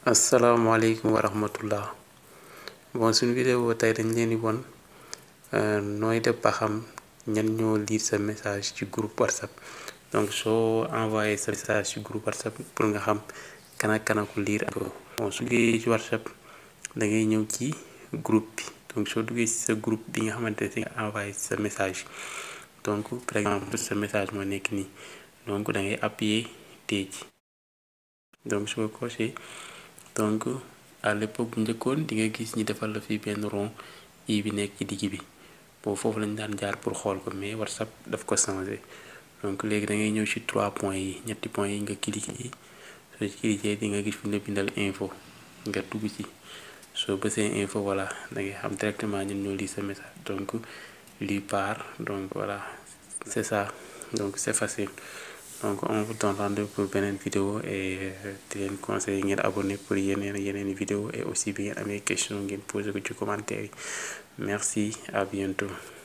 asalaamaaleykum wa rahmatullah bon suñu vidéo tey dañ leen di won nooy def ba xam ñan ñoo lire sa message ci groupe whatsapp donc soo envoyé sa message ci groupe whatsapp pour nga xam kan ak kan ko lire ak bon su duggee ci whatsapp da ngay ñëw ci groupe bi donc soo duggee ci sa groupe bi nga xamante ne si nga envoyé sa message donc par exemple sa message moo nekk nii donc da ngay appuyer tey ji donc soo coché donc à l'époque bu njëkkoon di nga gis ñi defal la fii benn rond i bi nekk ci digg bi boobu foofu lañ daan jaar pour xool ko mais whatsapp daf ko changé donc léegi da ngay ñëw ci trois points yi ñetti points yi nga cliqué yi soo ci cliqué di nga gis fi ñu la bindal info nga dugg ci soo bësee info voilà da ngay xam directement ñun ñoo lire sa message donc lui part donc voilà c'est ça donc c'est facile donc on vous donne rendez-vous pour beneen vidéo et di leen conseiller ngeen abonné pour yeneen yeneen vidéo et aussi bi ngeen amee question ngeen posé ko ci commentaire yi merci à bientôt